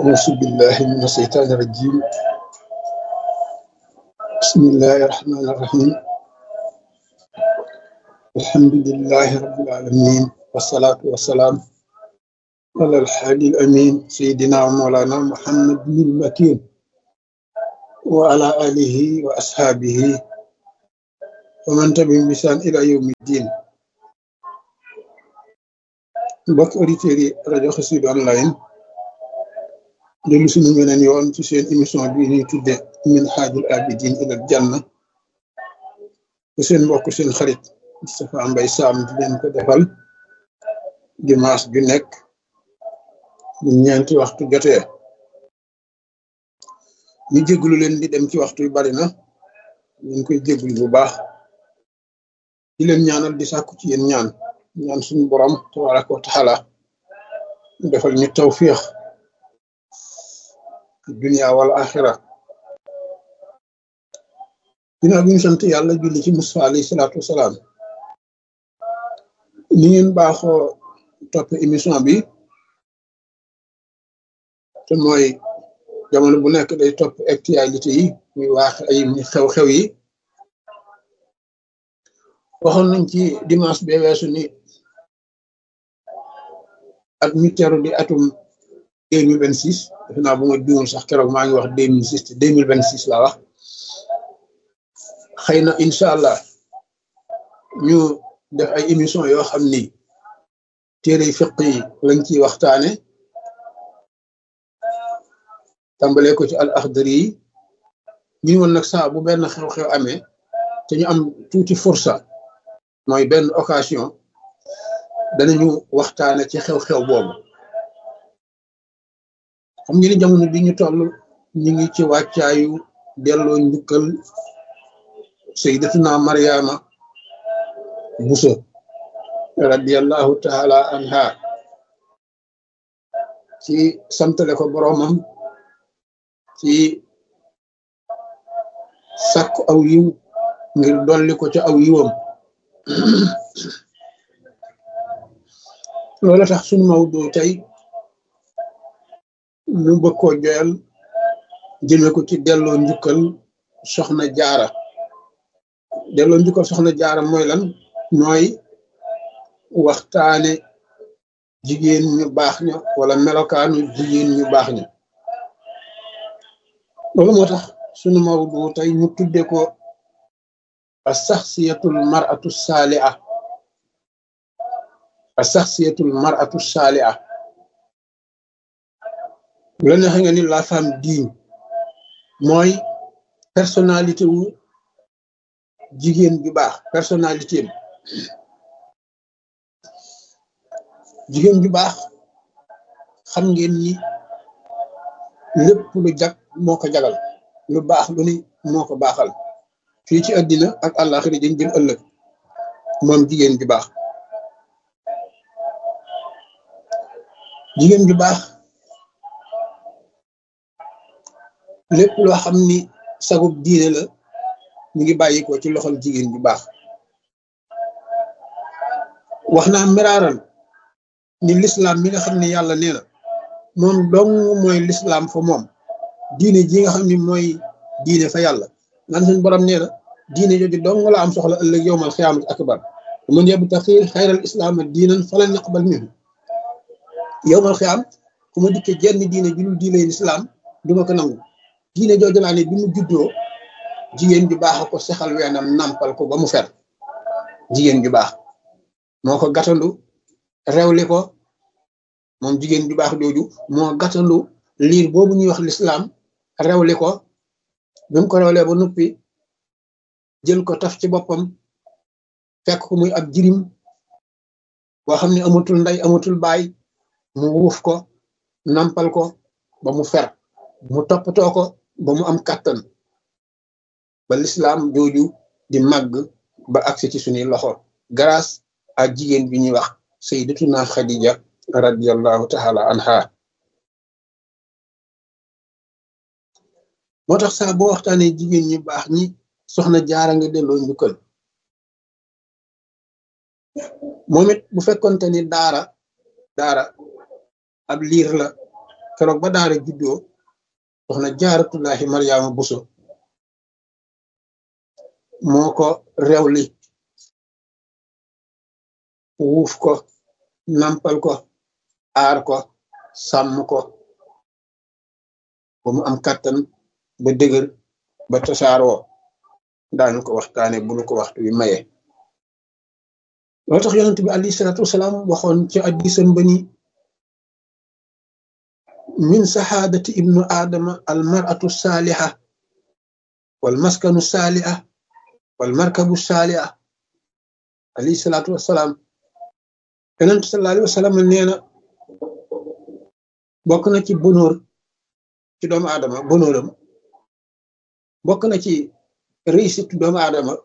أعوذ بالله من الشيطان الرجيم بسم الله الرحمن الرحيم الحمد لله رب العالمين والصلاة والسلام على الحادي الأمين سيدنا ومولانا محمد بن المكين وعلى آله وأصحابه ومن تبعهم بإحسان إلى يوم الدين mbokk auditeurs yi rajo Xassida online dellu suñu beneen yoon ci seen émission bi ñuy tudde min xaajul abidin ilal janna te seen mbokk seen xarit Moustapha Mbaye Sam di leen ko defal dimanche ju nekk bu ñeenti waxtu jotee ñu jégalu leen di dem ci waxtu yu bari na ñu koy jégalu bu baax di leen ñaanal di sàkku ci yéen ñaan ñaan suñu borom tabaraka wa taala defal ñu tawfiix dunia wal axira ginnaaw bi ñu sant yàlla julli ci Musaa alayhi salaatu wasalaam ni ngeen baaxoo topp émission bi te mooy jamono bu nekk day topp actualité yi muy waax ay xew-xew yi waxoon nañ ci dimanche bee weesu ni at mi teru di atum deux mille vingt six defe naa bu ma juumul sax keroog maa ngi wax deux mille six te deux mille vingt six laa wax xëy na incha allah ñu def ay émission yoo xam ni téere fiq yi lañ ciy waxtaane tàmbalee ko ci al axdari yi ñu woon nag saa bu benn xew-xew amee te ñu am tuuti fursa mooy benn occasion danañu waxtaane ci xew-xew boobu xam ngeen ni jamono bi ñu toll ñu ngi ci wàccaayu delloo njukkal sayyidatuna Mariama Buso radiyallahu taala anha ci santale ko boroomam ci sàkku aw yiw ngir dolli ko ca aw yiwam loolu tax sunu mawdu tey ñu bëgg koo joyal jëme ko ci delloo njukkal soxna jaara delloo njukkal soxna jaara mooy lan mooy waxtaane jigéen ñu baax ña wala melokaanu jigéen ñu baax ña loolu moo tax sunu mawdu tey ñu tudde ko a saxsiyatul maratu saaliha a saxsiyatul maratu saaliha bu la neexee nga ni la femme digne mooy personnalité wu jigéen ju baax personnalité am jigéen ju baax xam ngeen ni lépp lu jag moo ko jagal lu baax lu ni moo ko baaxal fii ci àddina ak àllaaxira dañ jëm ëllëg moom jigéen ju baax jigéen ju baax lépp loo xam ni sagub diine la ñu ngi bàyyi ko ci loxol jigéen ju baax wax naa miraaran ni lislaam mi nga xam ne yàlla nee na moom dong mooy lislaam fa moom diine ji nga xam ni mooy diine fa yàlla nan suñ borom nee na diine jooju dong la am soxla ëllëg yowmal xiyaamati akbar man yabtaxi xayral islaama diinan falan naqbal minhu yowmal xiyaam ku ma dikkee jenn diine ju dul diine lislaam duma ko nangu diine jooju laa ne bi mu juddoo jigéen ju baax a ko sexal weenam nampal ko ba mu fer jigéen ju baax moo ko gàttandu rewli ko moom jigéen ju baax jooju moo gàttandu liir boobu ñuy wax lislaam rewli ko bi mu ko rewlee ba noppi jël ko taf ci boppam fekk ko muy ab jirim boo xam ne amatul ndey amatul baay mu wuuf ko nampal ko ba mu fer mu toppatoo ko ba mu am kàttan ba lislaam jooju di màgg ba agsi ci suñuy loxo grâce à jigéen bi ñuy wax sayyidatuna Khadija radiyallahu taala anha moo tax saa boo waxtaanee jigéen ñi baax ñi soxna jaara nga delloo njukkal moom it bu fekkonte ni daara daara ab liir la keroog ba daara juddoo soxna jaaratullahi maryaama buso moo ko rewli wuuf ko nampal ko aar ko sàmm ko ba mu am kàttan ba dëgër ba tasaaroo daanu ko waxtaane bu nu ko waxtu wi maye loo tax yonent bi alayhi salaatu wasalaam waxoon ci addisam ba ni min saxaadati ibnu aadama al maratu saaliha wal maskanu saaliha wal markabu saaliha alayhi salaatu wasalaam yonent sallallahu alayhi wasallam nee na bokk na ci bonóor ci doomu aadama bonóoram bokk na ci réussite doomu aadama